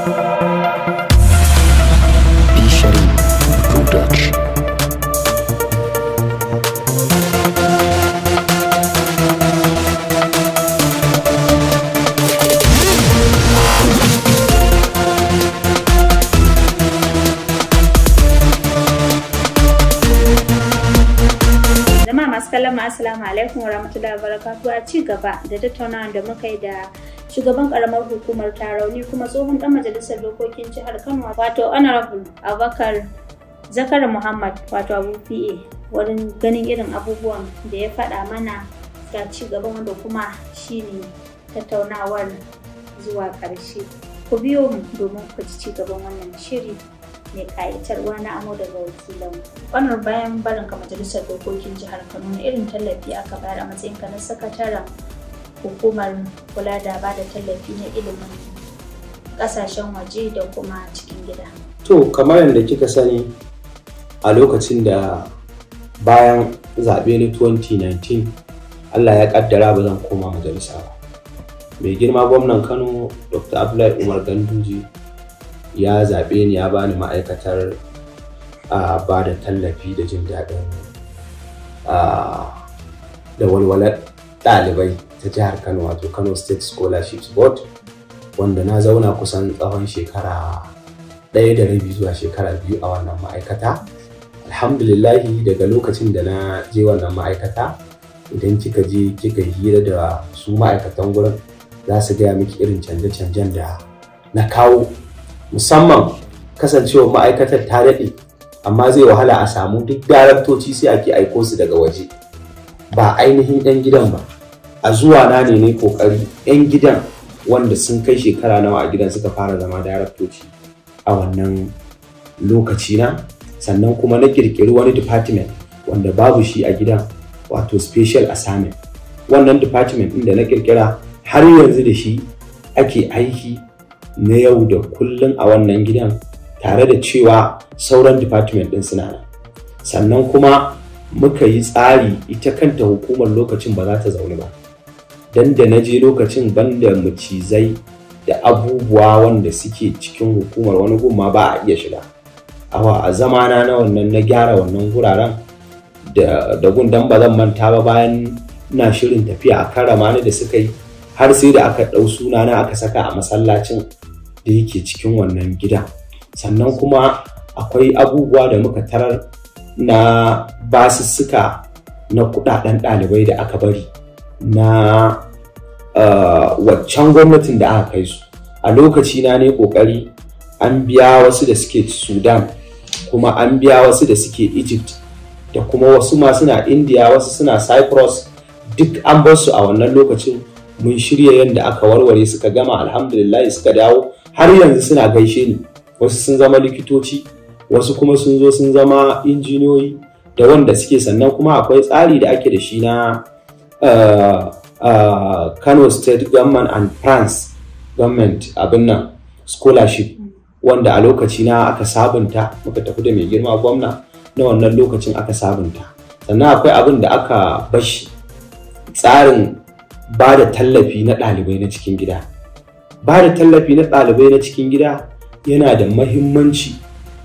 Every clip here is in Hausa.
Bishari Production. Jama'a masu kallon mu assalamu alaikum wa rahmatullahi wa barakatuhu a ci gaba da tattaunawa da muka yi da shugaban karamar hukumar tarauni kuma tsohon dan majalisar dokokin jihar Kano wato honorable Abubakar Zakar Muhammad wato Abu PA wurin ganin irin abubuwan da ya faɗa mana ga ci gaban wanda kuma shine tattaunawar zuwa ƙarshe. Ku biyo mu domin ku ji ci gaban wannan shiri mai ƙayatarwa na amo daga wakilan kwanar bayan barin ka majalisar dokokin jihar kano na irin tallafi aka bayar a matsayin ka na sakataren hukumar kula da ba da tallafi na ilimin kasashen waje da kuma cikin gida To, kamar yadda kika sani a lokacin da bayan zaɓe na 2019 Allah ya ƙaddara ba zan koma majalisa ba. Mai girma gwamnan Kano Dr. Abdullahi Umar Ganduji ya zaɓe ni ya bani ma'aikatar a ba da tallafi da jin daɗin a, da walwalar ɗalibai ta jihar Kano wato Kano State Scholarships Board wanda na zauna kusan tsawon shekara ɗaya da rabi zuwa shekara biyu a wannan ma'aikata alhamdulillahi daga lokacin da na je wannan ma'aikata idan kika je kika hira da su ma'aikatan gurin za su gaya miki irin canje-canjen da na kawo musamman kasancewar ma'aikatar ta daɗe amma zai wahala a samu duk daraktoci sai ake aiko su daga waje ba ainihin 'yan gidan ba a zuwa na ne ne kokari 'yan gidan wanda sun kai shekara nawa a gidan suka fara zama daraktoci a wannan lokaci na sannan kuma na kirkiri wani department wanda babu shi a gidan wato special assignment wannan department ɗin da na kirkira har yanzu da shi ake aiki na yau da kullum a wannan gidan tare da cewa sauran department ɗin suna nan sannan kuma muka yi tsari ita kanta hukumar lokacin ba za ta zaune ba dan da na je lokacin banda macizai da abubuwa wanda suke cikin hukumar wani gumma ba a iya shiga awa a zamana na wannan na gyara wannan guraren da, da gundan ba zan manta ba bayan ina shirin tafiya a karrama ni da suka yi har sai da aka ɗau sunana aka saka a masallacin da yake cikin wannan gida sannan kuma akwai abubuwa da muka tarar na basussuka na kudaden ɗalibai da aka bari na uh, waccan gwamnatin da aka kai su a lokaci na ne kokari an biya wasu da suke sudan kuma an biya wasu da suke egypt da kuma wasu ma suna india wasu suna cyprus duk an bar su a wannan lokacin mun shirya yadda aka warware suka gama alhamdulillah suka dawo har yanzu suna gaishe ni wasu sun zama likitoci wasu kuma sun zo sun zama injiniyoyi da wanda suke sannan kuma akwai tsari da ake da shi na uh, uh, kano state government and france government abin nan scholarship wanda a lokaci na aka sabunta muka tafi da mai girma gwamna na wannan lokacin aka sabunta sannan akwai abin da aka bashi tsarin ba da tallafi na ɗalibai na cikin gida ba da tallafi na ɗalibai na cikin gida yana da mahimmanci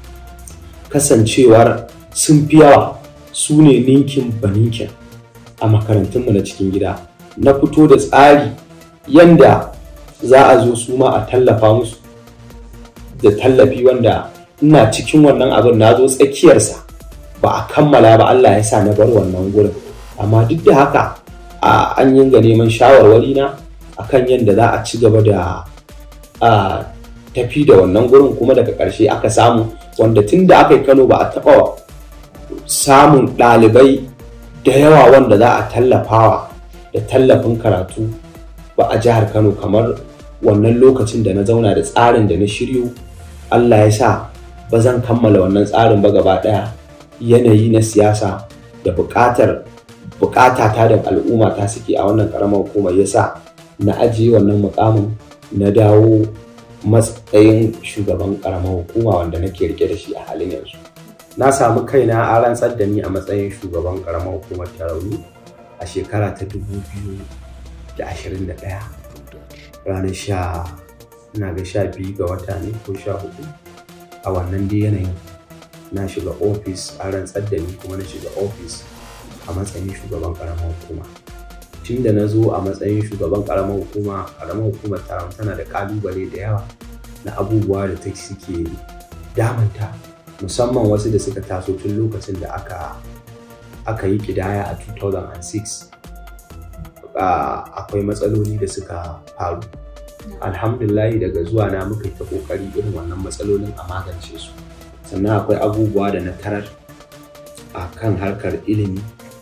kasancewar sun fi yawa su ne ninkin baninkin a makarantunmu na cikin gida na fito da tsari yanda za a zo su ma a tallafa musu da tallafi wanda ina cikin wannan abin na zo tsakiyarsa ba a kammala ba Allah ya sa na bar wannan gurin amma duk da haka a an yinga neman shawarwari na akan yadda za a ci gaba da a tafi da wannan gurin kuma daga ƙarshe aka samu wanda tun da aka yi kano ba a taɓa samun ɗalibai da yawa wanda za a tallafawa da tallafin karatu ba a jihar kano kamar wannan lokacin da na zauna da tsarin da na shiryo allah ya sa ba zan kammala wannan tsarin ba gaba ɗaya yanayi na siyasa da buƙatar buƙatata da al'umma ta suke a wannan ƙaramar hukumar ya sa na ajiye wannan mukamin na dawo matsayin shugaban ƙaramar hukuma wanda nake rike da shi a halin yanzu na samu kaina a rantsar da ni a matsayin shugaban ƙaramar hukumar tarauni a shekara ta 2021 ranar sha ina ga sha biyu ga wata ne ko sha hudu a wannan dai yanayin na shiga ofis a rantsar da ni kuma na shiga ofis a matsayin shugaban karamar hukuma tun da na zo a matsayin shugaban karamar hukuma karamar hukumar taron tana da kalubale da yawa na abubuwa da ta suke damanta musamman wasu da suka taso tun lokacin da aka aka yi kidaya a 2006 akwai matsaloli da suka faru alhamdulahi daga zuwa na muka yi ta kokari irin wannan matsalolin a magance su sannan akwai abubuwa da na tarar a kan harkar ilimi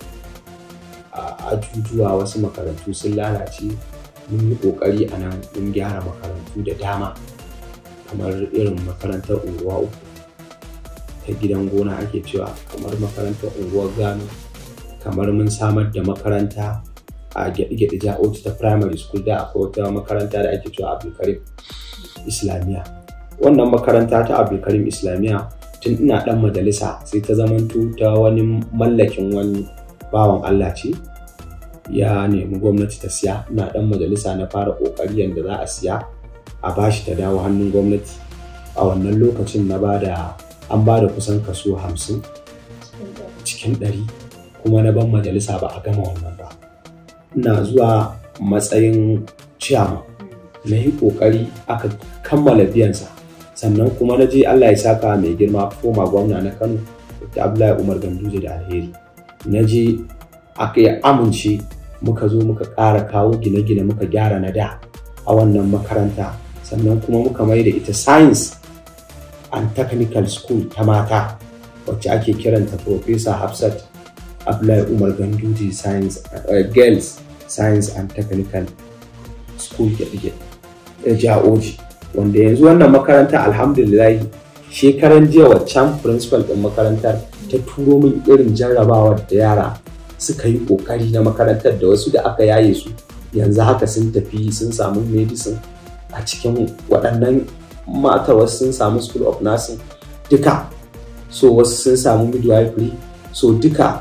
a ajujuwa wasu makarantu sun lalace mun yi kokari a nan mun gyara makarantu da dama kamar irin makarantar unguwa uku ta gidan gona ake cewa kamar makarantar unguwar gano kamar mun samar da makaranta a gyaɗe-gyaɗe ja'oci ta primary school da akwai wata makaranta da ake cewa abdulkarim islamiyya wannan makaranta ta abdulkarim islamiyya tun ina ɗan majalisa sai ta zamanto ta wani mallakin wani bawan allah ce ya nemi gwamnati ta siya ina ɗan majalisa na fara ƙoƙari yadda za a siya a bashi ta dawo hannun gwamnati a wannan lokacin na bada an ba da kusan kaso hamsin cikin ɗari kuma na ban majalisa ba a gama wannan ba ina zuwa matsayin ciyama na yi ƙoƙari aka kammala biyansa sannan kuma na je allah ya saka mai girma koma gwamna na kano da abdullahi umar ganduje da alheri na je aka yi amince muka zo muka ƙara kawo gine-gine muka gyara na da a wannan makaranta sannan kuma muka mai da ita science and technical school ta mata wacce ake kiranta Professor Hafsat Abdullahi Umar Ganduje Science uh, Girls Science and Technical School Ja'oji wanda yanzu wannan makaranta alhamdulillah shekaran jiya waccan principal ɗin makarantar ta turo min irin jarrabawa da yara suka yi ƙoƙari na makarantar da wasu da aka yaye su yanzu haka sun tafi sun samu medicine a cikin waɗannan mata wasu sun samu school of nursing duka so wasu sun samu midwifery so duka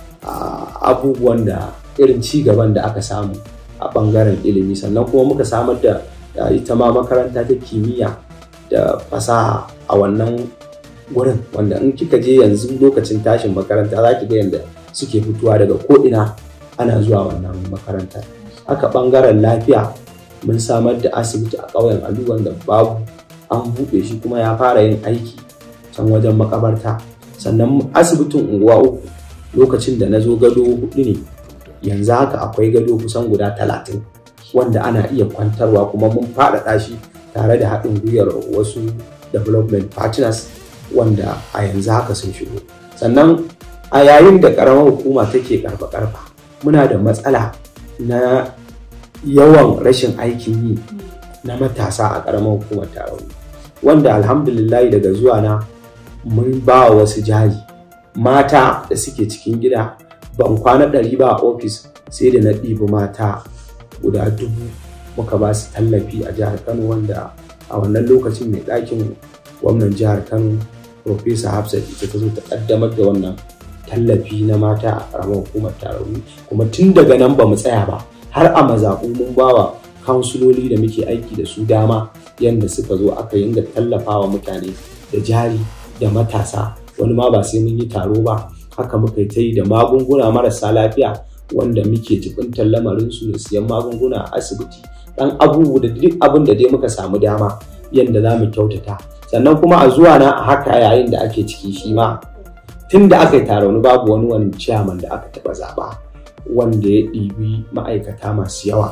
abubuwan da irin ci gaban da aka samu a ɓangaren ilimi sannan kuma muka samar da ita ma makaranta ta kimiyya da fasaha a wannan wurin wanda in kika je yanzu lokacin tashin makaranta za ki ga yadda suke fitowa daga ko'ina ana zuwa wannan makaranta haka ɓangaren lafiya mun samar da asibiti a ƙauyen alu wanda babu an buɗe shi kuma ya fara yin aiki can wajen makabarta sannan asibitin unguwa uku lokacin da na zo gado hudu ne yanzu haka akwai gado kusan guda talatin wanda ana iya kwantarwa kuma mun faɗaɗa shi tare da haɗin gwiwar wasu development partners wanda a yanzu haka sun shigo sannan a yayin da ƙaramar hukuma take ƙarfa-ƙarfa muna da matsala na yawan rashin aikin yi na matasa a ƙaramar hukumar tarauni wanda alhamdulillahi daga zuwa na mun ba wasu jari mata da suke cikin gida ban kwana ɗari ba a ofis sai da na ɗibi mata guda dubu muka ba su tallafi a jihar kano wanda a wannan lokacin mai ɗakin gwamnan jihar kano Profesa Hafsat ita ta zo ta ƙaddamar da wannan tallafi na mata a ƙaramar hukumar tarauni kuma tun daga nan ba mu tsaya ba har a mazaɓu mun bawa kansuloli da muke aiki da su dama yadda suka zo aka yinga tallafawa mutane da jari da matasa wani ma ba sai mun yi taro ba haka muka yi ta yi da magunguna marasa lafiya wanda muke jibintar lamarinsu da siyan magunguna a asibiti dan abubuwa da duk abin da dai muka samu dama yadda za mu kyautata sannan kuma a zuwa na a haka yayin da ake ciki shi ma tun da aka yi taron babu wani wani ciyaman da aka taɓa zaɓa wanda ya ɗibi ma'aikata masu yawa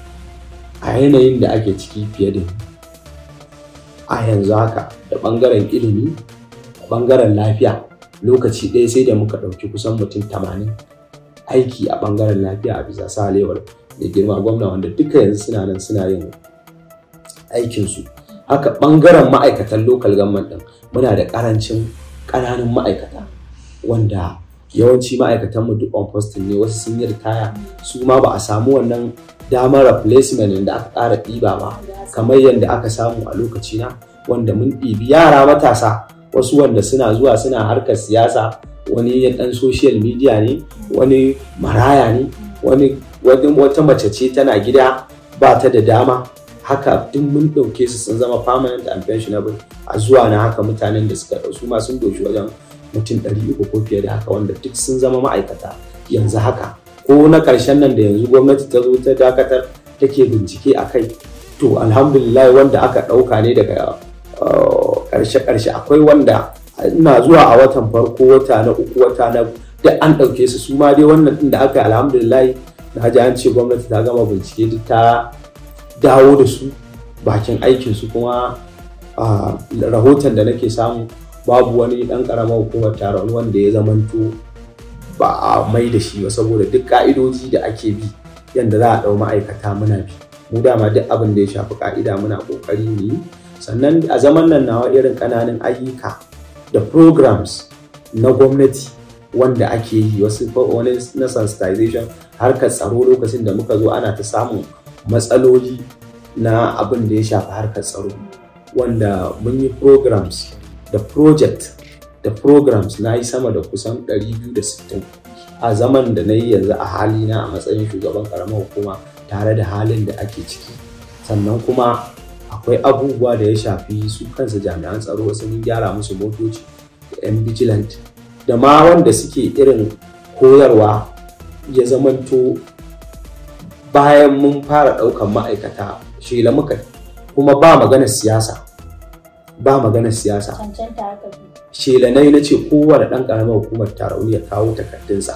a yanayin da ake ciki fiye da a yanzu haka da ɓangaren ilimi da ɓangaren lafiya lokaci ɗaya sai da muka ɗauki kusan mutum tamanin aiki a ɓangaren lafiya a bisa salewar da girma gwamna wanda duka yanzu suna nan suna yin aikinsu haka ɓangaren ma'aikatan local government ɗin muna da ƙarancin ƙananan ma'aikata wanda yawanci ma'aikatanmu duk on posting ne wasu sun yi ritaya su ma ba a samu wannan damar replacement da aka ƙara ɗiba ba kamar yadda aka samu a lokaci na wanda mun ɗibi yara matasa wasu wanda suna zuwa suna harkar siyasa wani ya ɗan social media ne wani maraya ne wani wata mace ce tana gida ba ta da dama haka duk mun ɗauke su sun zama permanent and pensionable a zuwa na haka mutanen da suka ɗau su ma sun doshi wajen mutum ɗari uku ko fiye da haka wanda duk sun zama ma'aikata yanzu haka ko na ƙarshen nan da yanzu gwamnati ta zo ta dakatar take bincike a kai to alhamdulillah wanda aka ɗauka ne daga ƙarshe-ƙarshe akwai wanda ina zuwa a watan farko wata na uku wata na duk an ɗauke su su ma dai wannan ɗin da aka yi alhamdulillah na ji an ce gwamnati ta gama bincike duk ta dawo da su bakin aikinsu kuma rahoton da nake samu babu wani ɗan ƙaramar hukumar taron wanda ya zamanto ba a mai da shi ba saboda duk ka'idoji da ake bi yadda za a ɗau ma'aikata muna bi mu dama duk abin da ya shafi ka'ida muna ƙoƙari mu yi sannan a zaman nan nawa irin ƙananan ayyuka da programs na gwamnati wanda ake yi wasu wani na sensitization harkar tsaro lokacin da muka zo ana ta samun matsaloli na abin da ya shafi harkar tsaro wanda mun yi programs da project da programs na yi sama da kusan 260 a zaman da na yi yanzu a halina a matsayin shugaban karamar hukuma tare da halin da ake ciki sannan kuma akwai abubuwa da ya shafi su kansa jami'an tsaro wasu mun gyara musu motoci da 'yan vigilant da ma wanda suke irin koyarwa ya zamanto bayan mun fara ɗaukan ma'aikata shela muka kuma ba maganar siyasa ba maganar siyasa shelanai na ce kowane ɗan ƙaramar hukumar tarauni ya kawo takardunsa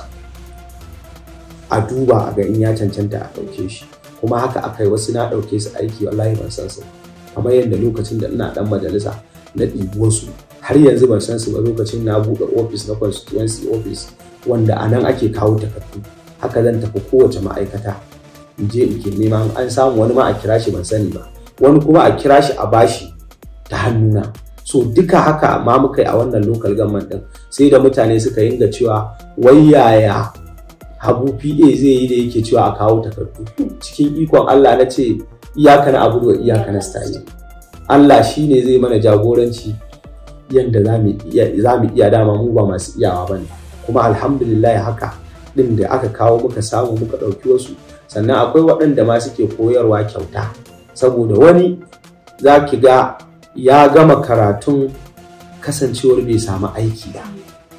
a duba a ga in ya cancanta a ɗauke shi kuma haka aka yi wasu na ɗauke su aiki wallahi ban san su kamar yadda lokacin da ina ɗan majalisa na ɗibi wasu har yanzu ban san su ba lokacin na buɗe ofis na constituency office wanda a nan ake kawo takardu haka zan tafi kowace ma'aikata in je in ke neman an samu wani ma a kira shi ban sani ba wani kuma a kira shi a bashi ta hannuna so duka haka ma muka yi a wannan local government din sai da mutane suka yinga cewa wai yaya habu pa zai yi da yake cewa a kawo takardu cikin ikon allah na ce iyaka na abu da iyaka na style allah shine zai mana jagoranci yadda za mu iya dama mu ba masu iyawa ba ne kuma alhamdulillah haka din da aka kawo muka samu muka ɗauki wasu sannan akwai waɗanda ma suke koyarwa kyauta saboda wani za ki ga ya gama karatun kasancewar bai samu aiki ba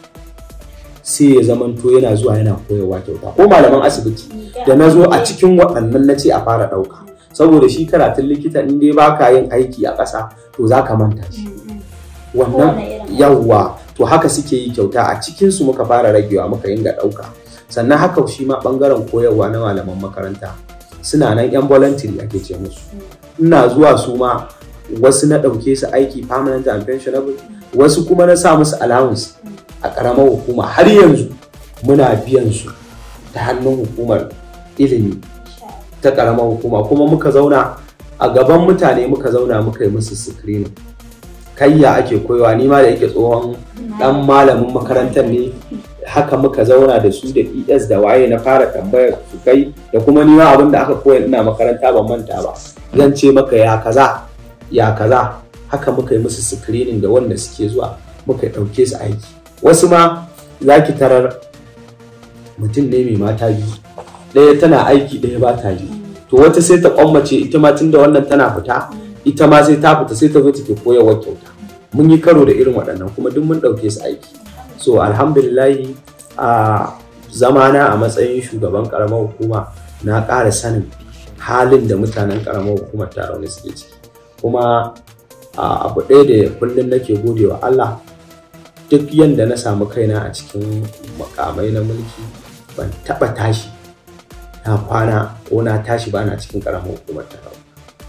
sai ya zamanto yana zuwa yana koyarwa kyauta ko malaman asibiti da na zo a cikin waɗannan na ce a fara ɗauka saboda shi karatun likita in dai baka yin aiki a ƙasa to za ka manta shi wannan yawwa to haka suke yi kyauta a cikinsu muka fara ragewa muka yin ga ɗauka sannan haka shi ma ɓangaren koyarwa na malaman makaranta suna nan yan voluntary ake ce musu ina zuwa su ma wasu na ɗauke su aiki permanent and pensionable wasu kuma na sa musu allowance a ƙaramar hukuma har yanzu muna biyan su ta hannun hukumar ilimi ta ƙaramar hukuma kuma muka zauna a gaban mutane muka zauna muka yi musu screening kayya ake koyawa ni ma da yake tsohon dan malamin makarantar ne haka muka zauna da su da es da waye na fara tambayar su kai da kuma ni ma abin da aka koya ina makaranta ban manta ba zan ce maka ya kaza ya kaza haka muka yi musu screening da wanda suke zuwa muka ɗauke su aiki wasu ma za ki tarar mutum ne mai mata biyu ɗaya tana aiki ɗaya ba ta yi to wata sai ta kwammace ita ma tunda wannan tana fita ita ma sai ta fita sai ta zo take koyarwa kyauta mun yi karo da irin waɗannan kuma duk mun ɗauke su aiki so alhamdulillahi a zamana a matsayin shugaban ƙaramar hukuma na ƙara sanin halin da mutanen ƙaramar hukumar tarauni suke ciki kuma abu ɗaya da kullum nake gode wa Allah duk yadda na samu kaina a cikin makamai na mulki ban taɓa tashi na kwana ko na tashi ba na cikin ƙaramar hukumar tarauni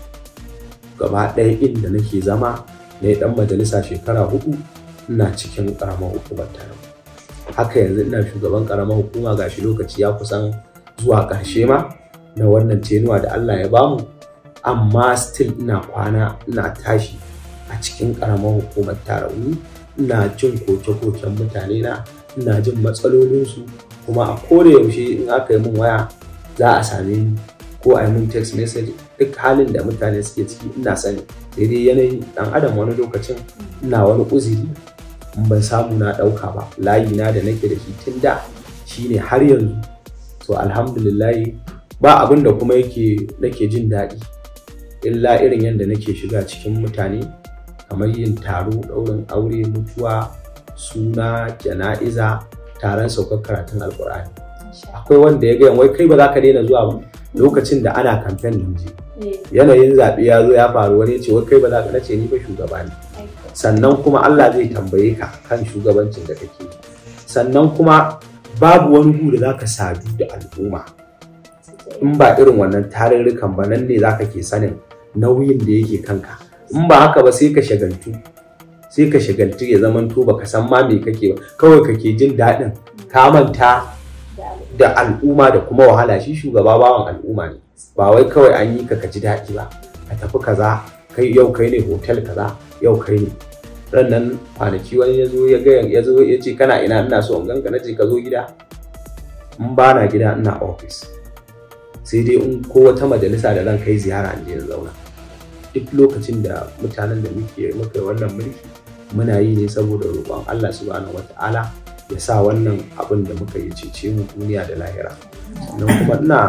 gaba ɗaya inda nake zama na ɗan majalisa shekara hudu ina cikin ƙaramar hukumar tarauni haka yanzu ina shugaban ƙaramar hukuma gashi lokaci ya kusan zuwa ƙarshe ma na wannan tenuwa da Allah ya bamu amma still ina kwana ina tashi a cikin ƙaramar hukumar tarauni ina jin koke-koken mutane na ina jin matsalolinsu kuma a koda yaushe in aka yi min waya za a same ni ko a yi min text message duk halin da mutane suke ciki ina sani sai dai yanayin dan adam wani lokacin ina wani uzuri in ban samu na ɗauka ba layi na da nake da shi tun da shine har yanzu to alhamdulillahi ba abin da kuma yake nake jin daɗi illa irin yadda nake shiga cikin mutane kamar yin taro ɗaurin aure mutuwa suna jana'iza taron saukar karatun alkur'ani akwai wanda ya gaya wai kai ba za ka daina zuwa ba lokacin da ana kamfen nan je yanayin zaɓe ya zo ya faru wani ya ce wai kai ba za ka nace ni ba shugaba ne sannan kuma Allah zai tambaye ka kan shugabancin da kake sannan kuma babu wani gu da za ka sadu da al'umma in ba irin wannan tarurrukan ba nan ne za ka ke sanin nauyin da yake kanka in ba haka ba sai ka shagaltu sai ka shagaltu ya zaman to baka san ma me kake ba kawai kake jin daɗin ka manta da al'umma da kuma wahala shi shugaba bawan al'umma ne ba wai kawai an yi ka ka ji daɗi ba ka tafi kaza kai yau kai ne hotel kaza yau kai ne rannan kwanaki wani ya zo ya ga ya zo ya ce kana ina ina so in ganka na ce ka zo gida in ba na gida ina office sai dai in ko wata majalisa da zan kai ziyara in je in zauna duk lokacin da mutanen da muke muka wannan mulki muna yi ne saboda roƙon Allah subhanahu wata'ala ya sa wannan abin da muka yi cece mu duniya da lahira sannan kuma ina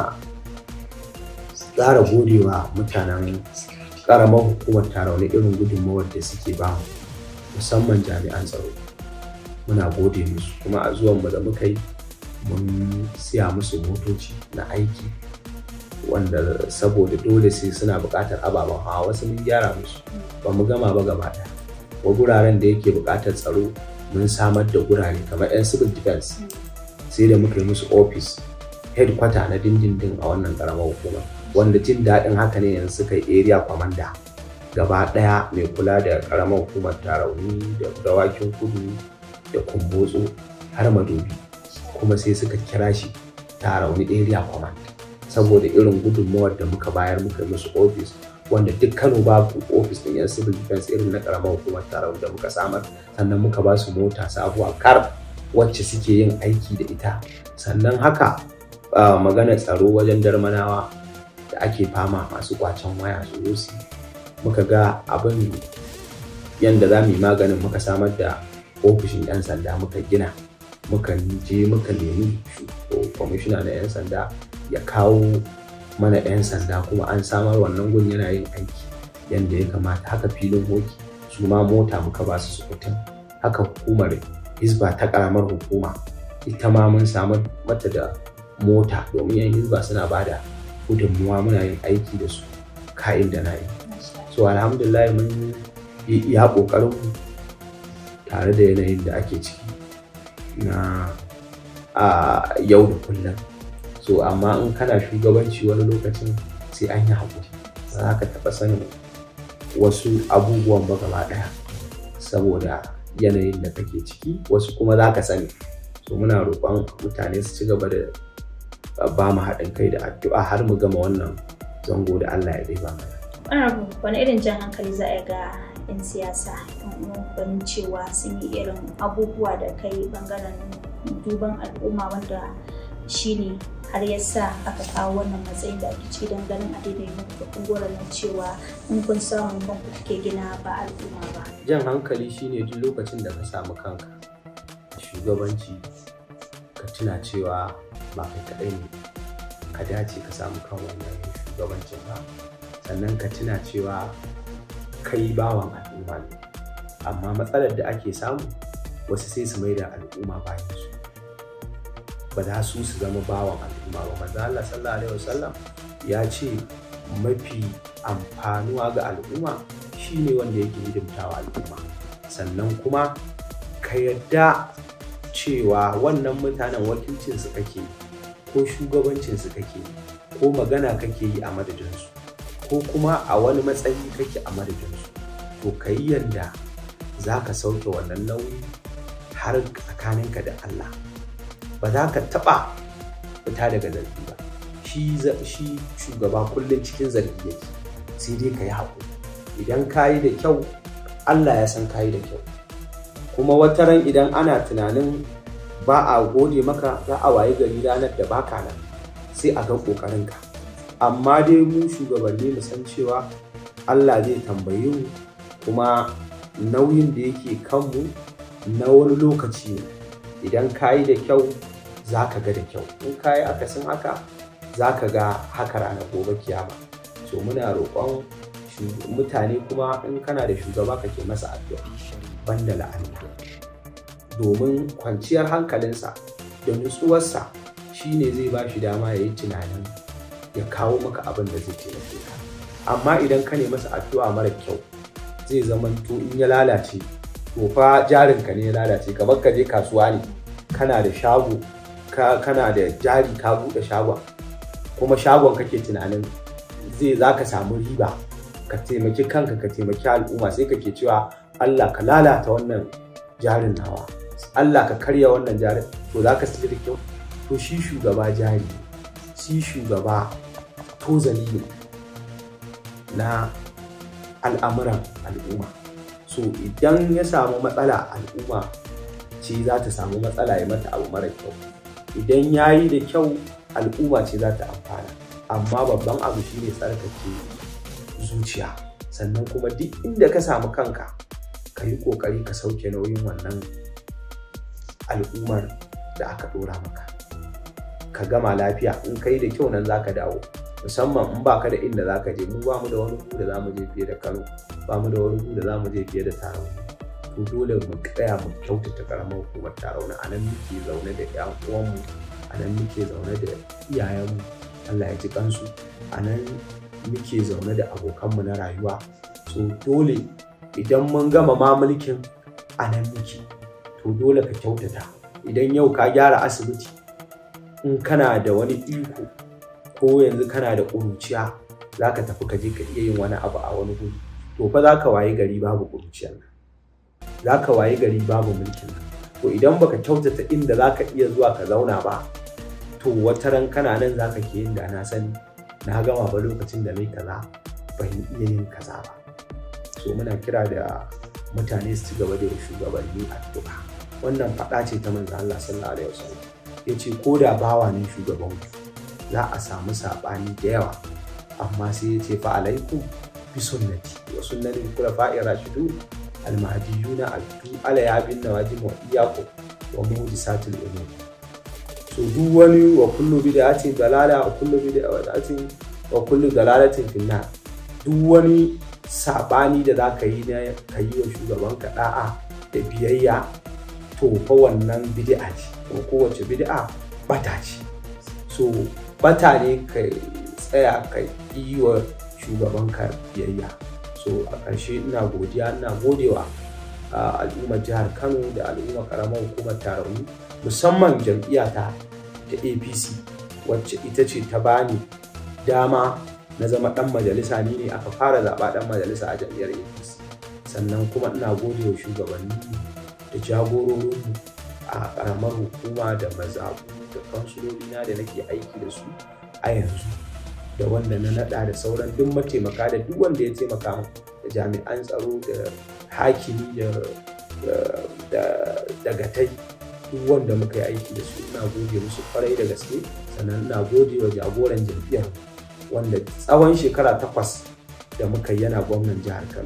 ƙara godewa mutanen ƙaramar hukumar tarauni irin gudunmawar da suke ba mu musamman jami'an tsaro muna gode musu kuma a zuwanmu da muka yi mun siya musu motoci na aiki wanda saboda dole sai suna buƙatar ababen hawa wasu mun gyara musu ba mu gama ba gaba ɗaya wa guraren da yake buƙatar tsaro mun samar da gurare kamar 'yan civil defense sai da muka yi musu office headquarter na dindindin a wannan ƙaramar hukumar wanda jin daɗin haka ne yanzu suka yi area commander gaba ɗaya mai kula da ƙaramar hukumar tarauni da dawakin kudu da kumbotso har madobi kuma sai suka kira shi tarauni area command saboda irin gudunmawar da muka bayar muka yi musu office wanda duk kano babu office ɗin yan civil defense irin na ƙaramar hukumar tarauni da muka samar sannan muka ba su mota sabuwa kar wacce suke yin aiki da ita sannan haka magana tsaro wajen darmanawa da ake fama masu kwacen waya su rusi muka ga abin yadda za mu yi maganin muka samar da ofishin 'yan sanda muka gina muka je muka nemi kwamishina na 'yan sanda ya kawo mana 'yan sanda kuma an samar wannan gun yana yin aiki yadda ya kamata haka filin hoki su ma mota muka ba su sukutun haka hukumar hisba ta karamar hukuma ita ma mun samar mata da mota domin 'yan hisba suna bada gudunmuwa muna yin aiki da su ka'in da na yi so alhamdulillah mun yi iya ƙoƙarin tare da yanayin da ake ciki na a yau da kullum so amma in kana shugabanci wani lokacin sai an yi haƙuri ba za ka taɓa sanin wasu abubuwan ba gaba ɗaya saboda yanayin da kake ciki wasu kuma za ka sani so muna roƙon mutane su ci gaba da ba mu haɗin kai da addu'a har mu gama wannan zango da Allah ya ba mana. Ana wani irin jan hankali za a ga 'yan siyasa ganin cewa sun yi irin abubuwa da kai bangaren duban al'umma wanda shi ne har ya sa aka kawo wannan matsayin da ake ci don ganin a daidai muku kungoran na cewa in kun samu ban ku ke gina ba al'umma ba. Jan hankali shine duk lokacin da ka samu kanka shugabanci ka tuna cewa ba kai kaɗai ne ka dace ka samu kan wannan shugabancin ba sannan ka tuna cewa kai bawan al'umma ne amma matsalar da ake samu wasu sai su mai da al'umma bayan su ba za su su zama bawan al'umma ba manzo Allah sallallahu alaihi wasallam ya ce mafi amfanuwa ga al'umma shine wanda yake hidimtawa al'umma sannan kuma ka yadda cewa wannan mutanen wakilcinsu kake ko shugabancinsu kake ko magana kake yi a madadinsu ko kuma a wani matsayi kake a madadinsu to ka yi yadda za ka sauke wannan nauyi har tsakaninka da Allah ba za ka taɓa fita daga zargi ba shi shugaba kullum cikin zargi yake sai dai ka yi haƙuri idan ka yi da kyau Allah ya san ka yi da kyau kuma wata ran idan ana tunanin ba a gode maka za a waye gari ranar da baka nan sai a ga ƙoƙarinka amma dai mu shugabanni mu san cewa Allah zai tambaye mu kuma nauyin da yake kanmu na wani lokaci ne idan ka yi da kyau za ka ga da kyau in ka yi akasin haka za ka ga haka ranar gobe kiyama so muna roƙon mutane kuma in kana da shugaba kake masa addu'a banda la'ani domin kwanciyar hankalinsa da nutsuwarsa shine zai ba shi dama ya yi tunanin ya kawo maka abin da zai taimake ka amma idan ka ne masa addu'a mara kyau zai zama to in ya lalace to fa jarinka ne ya lalace kamar ka je kasuwa ne kana da shago kana da jari ka buɗe shagon kuma shagon kake tunanin zai za ka samu riba ka taimaki kanka ka taimaki al'umma sai kake cewa Allah ka lalata wannan jarin nawa Allah ka karya wannan jarin to za ka da kyau to shi shugaba jari shi shugaba tozali ne na al'amuran al'umma so idan ya samu matsala al'umma ce za ta samu matsala ya mata abu mara kyau idan ya yi da kyau al'umma ce za ta amfana amma babban abu shine tsarkake zuciya sannan kuma duk inda ka samu kanka ka yi kokari ka sauke nauyin wannan al'ummar da aka dora maka ka gama lafiya in kai da kyau nan zaka dawo musamman in baka da inda zaka je mu ba mu da wani gu da zamu je fiye da Kano ba mu da wani gu da zamu je fiye da Tarauni to dole mu tsaya mu kyautata karamar hukumar Tarauni a nan muke zaune da ƴan uwanmu a nan muke zaune da iyayenmu Allah ya ji kansu a nan muke zaune da abokanmu na rayuwa so dole idan mun gama ma mulkin a nan muke to dole ka kyautata idan yau ka gyara asibiti in kana da wani iko ko yanzu kana da ƙuruciya za ka tafi ka je ka iya yin wani abu a wani guri to fa za ka waye gari babu ƙuruciyar nan za ka waye gari babu mulkin nan to idan baka kyautata inda za ka iya zuwa ka zauna ba to wata ran kana nan za ka ke yin da na sani na gama ba lokacin da mai kaza ban iya yin kaza ba so muna kira da mutane su ci gaba da shugabanni addu'a wannan faɗa ce ta manzo Allah sallallahu alaihi wasallam yace ko da bawa ne shugaban ku za a samu saɓani da yawa amma sai yace fa alaikum bi sunnati wa sunnati khulafa'ir rashidun al-mahdiyuna addu ala ya bin nawajib wa iyyakum wa muhdisatil umur so duk wani wa kullu bid'atin dalala wa kullu bid'atin wa kullu dalalatin finnar duk wani sabani da zaka yi na ka yi wa shugaban ka da'a da biyayya to fa wannan bid'a ce kuma kowace bid'a bata ce so bata ne ka tsaya ka yi wa shugaban ka biyayya so a ƙarshe ina godiya ina godewa al'ummar jihar kano da al'ummar karamar hukumar tarauni musamman jam'iyyata ta apc wacce ita ce ta bani dama na zama dan majalisa ni ne aka fara zaɓa dan majalisa a jam'iyyar apc sannan kuma ina gode wa shugabanni da jagororinmu a karamar hukuma da mazaɓu da kansulolina da nake aiki da su a yanzu da wanda na naɗa da sauran duk mataimaka da duk wanda ya taimaka da jami'an tsaro da hakimi da dagatai duk wanda muka yi aiki da su ina gode musu kwarai da gaske sannan ina gode wa jagoran jam'iyyar wanda tsawon shekara takwas da muka yana gwamnan jihar kano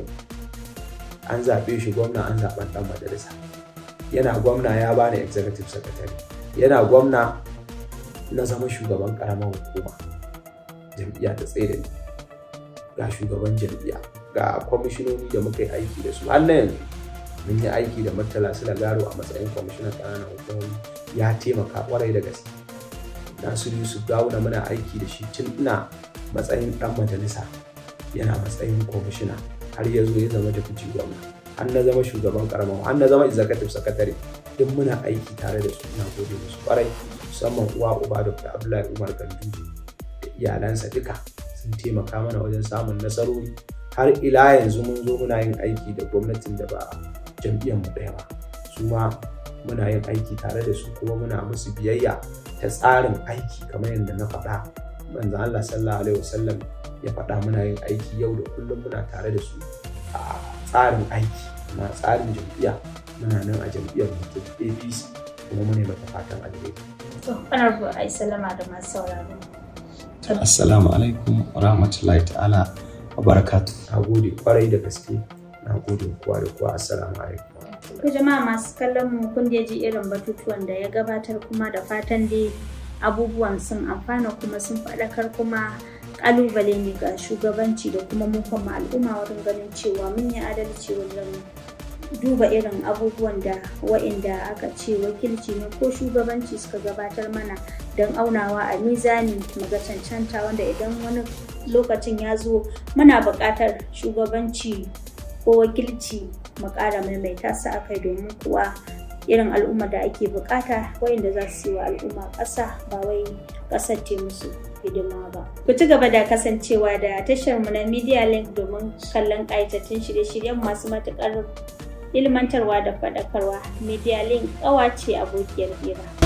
an zaɓe shi gwamna an zaɓen ɗan majalisa yana gwamna ya bani executive secretary yana gwamna na zama shugaban ƙaramar hukuma jam'iyya ta tsaye da ni ga shugaban jam'iyya ga kwamishinoni da muka yi aiki da su har na yanzu mun yi aiki da Murtala Garo a matsayin kwamishinan ƙananan hukumomi ya taimaka kwarai da gaske. Nasiru Yusuf Gawuna muna aiki da shi tun ina matsayin ɗan majalisa yana matsayin kwamishina har ya zo ya zama deputy gwamna har na zama shugaban karamar har na zama executive secretary duk muna aiki tare da su ina gode musu kwarai musamman uwa uba Dr. Abdullahi Umar Ganduje da iyalansa duka sun taimaka mana wajen samun nasarori har ila yanzu mun zo muna yin aiki da gwamnatin da ba jam'iyyar mu ɗaya ba su ma muna yin aiki tare da su kuma muna musu biyayya ta tsarin aiki kamar yadda na faɗa manzo Allah sallallahu alaihi wasallam ya faɗa muna yin aiki yau da kullum muna tare da su a tsarin aiki na tsarin jam'iyya muna nan a jam'iyyar mu ta APC kuma muna mata fatan alheri to honorable ai salama da masu sauraro assalamu alaikum wa rahmatullahi ta'ala wa barakatuh na gode kwarai da gaske na gode kowa da kowa assalamu alaikum Ku jama'a masu kallon mu kun da ji irin batutuwan da ya gabatar kuma da fatan dai abubuwan sun amfana kuma sun faɗakar kuma kalubale ne ga shugabanci da kuma mu kuma al'umma wurin ganin cewa mun yi adalci wajen duba irin abubuwan da wa'inda aka ce wakilci ne ko shugabanci suka gabatar mana don aunawa a mizani ga cancanta wanda idan wani lokacin ya zo muna buƙatar shugabanci ko wakilci mu ƙara maimaita su a kai domin kuwa irin al'umma da ake buƙata wayanda za su yi wa al'umma ƙasa ba wai ƙasar ce musu hidima ba. Ku ci gaba da kasancewa da tashar mu na Media Link domin kallon ƙayatattun shirye-shiryen masu matuƙar ilmantarwa da faɗakarwa. Media Link ƙawa ce abokiyar hira.